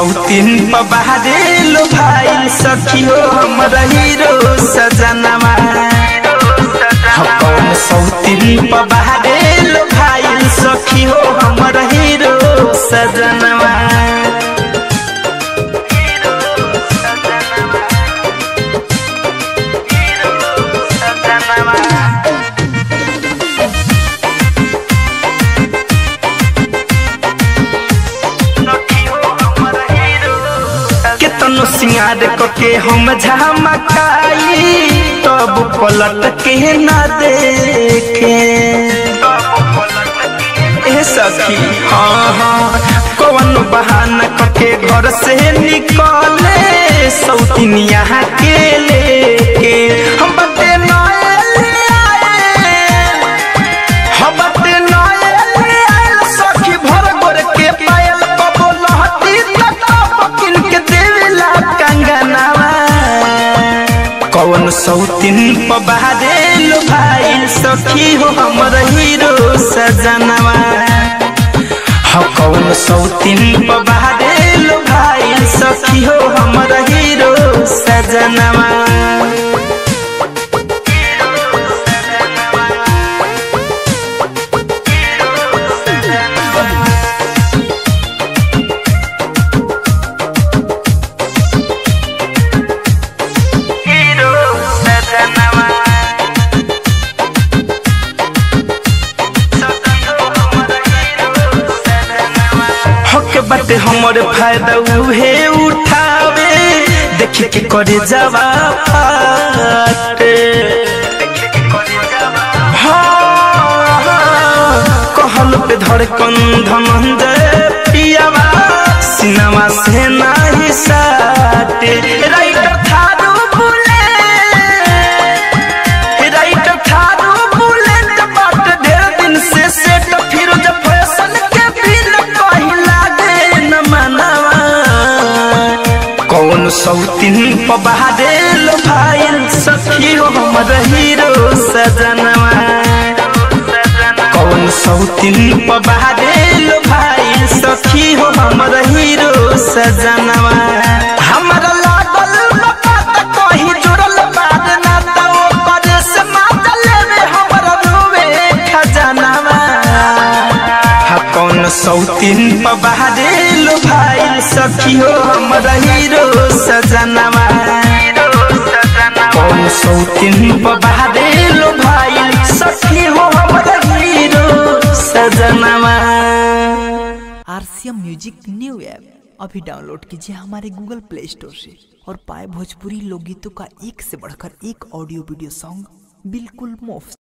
सौतीन पबारे लो भाई सखियो हमर हीरो सजनवा हो कौन सौतीन पबारे लो भाई सखियो हमर हीरो सजनवा केतनो सिंगार के हम झमकाई तब पलट के न देखे ए सखी हाँ हाँ कौन बहाना के घर से निकले सौतिनिया के लेके हम बते नए आए हम बते नए आए सखी भर गोर के पायल कबो लहती तक किन के देवेला कंगनावा कौन सौतिन पबारे लो भाई सखी हो हमर हीरो सजनवा हो कौन सौतिन पबारे लो भाई सखी हो हमर हीरो सजनवा हीरो सजनवा हक बाटे हमर फायदा उहे उठावे देख के करे जावा फाटे हाँ, हाँ, कहल पे धड़कन धनंजय पियावा सिनेमा से नाही साटे राइटर थारू बुले राइटर थारू बुलेट बाट ढेर दिन से सेट फिर जब फैशन के बिल कहीं लागे न मनवा कौन सौतिन पबारे लो भाई सखी हो हमर हीरो सजनवा कौन सौतिन पबारे लो भाई सखी हो हमर हीरो सजनवा हमरा लागल बाबा त कहीं जुड़ल बाद ना त ओकर से माता लेवे हमरा रोवे खजनवा हा कौन सौतिन पबारे लो भाई सखी हो हमर हीरो सजनवा कौन सौतिन पबारे लो भाई सखी हो हमर हीरो सजनवा आरसीएम म्यूजिक न्यू ऐप अभी डाउनलोड कीजिए हमारे गूगल प्ले स्टोर से और पाए भोजपुरी लोकगीतों का एक से बढ़कर एक ऑडियो वीडियो सॉन्ग बिल्कुल मुफ्त